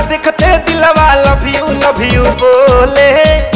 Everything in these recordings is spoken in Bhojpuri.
देखते दिलवा लव यू लव यू बोले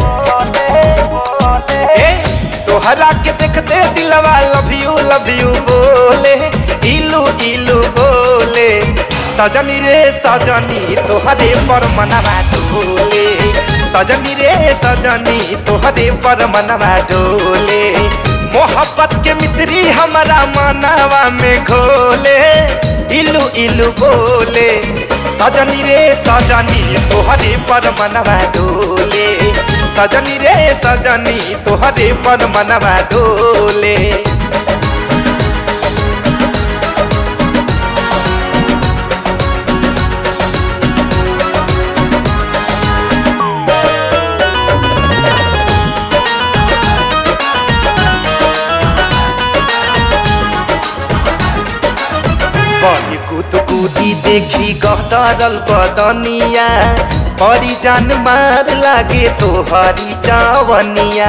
ए तोहरा के देखते दिलवा लव यू लव यू बोले इलू इलू बोले सजनी रे सजनी तोहरे पर मनवा डोले सजनी रे सजनी तोहरे पर मनवा डोले मोहब्बत के मिश्री हमारा मनवा में घोले इलू इलू बोले सजनी रे सजनी तोहरे पर मनवा डोले सजनी रे सजनी तोहरे पर मनवा डोले बड़ी कूद कूदी देखी गहदरल बदनिया बड़ी जान मार लागे तोहरी जावनिया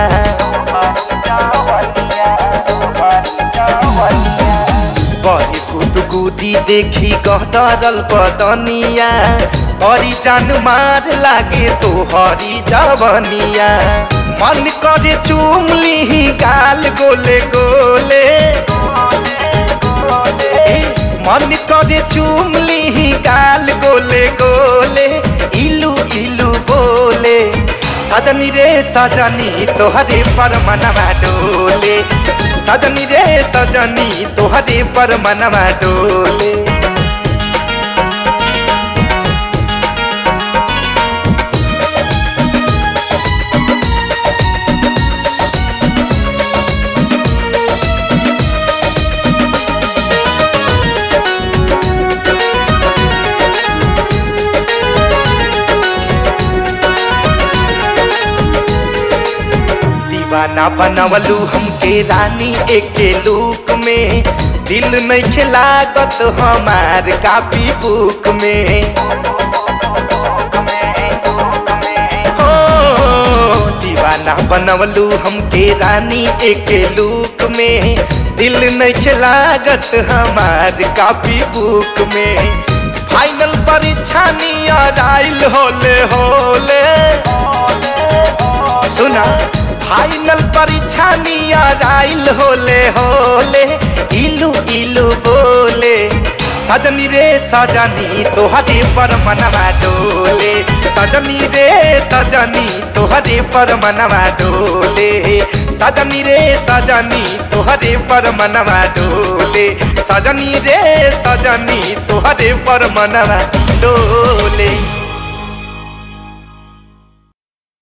बड़ी कूद कूदी देखी गहदरल बदनिया बड़ी जान मार लागे तोहरी जावनिया मन करे चूम ली गाल गोले गोले मन करे चूम ली गाल गोले गोले इलू इलू बोले सजनी रे सजनी तोहरे पर मनवा डोले सजनी रे सजनी तोहरे पर मनवा डोले दीवाना बनवलू हमके रानी एके लूक में दिल नहीं खिलागत हमार कापी बुक में हो दीवाना बनवलू हमके रानी एके लूक में दिल नहीं खिलागत हमार कापी बुक में फाइनल परीक्षा नियर आइल होले होले सुना फाइनल परीक्षा नियर आइल होले होले इलू इलू बोले सजनी रे सजनी तोहरे पर मनवा डोले सजनी रे सजनी तोहरे पर मनवा डोले सजनी रे सजनी तोहरे पर मनवा डोले सजनी रे सजनी तोहरे पर मनवा डोले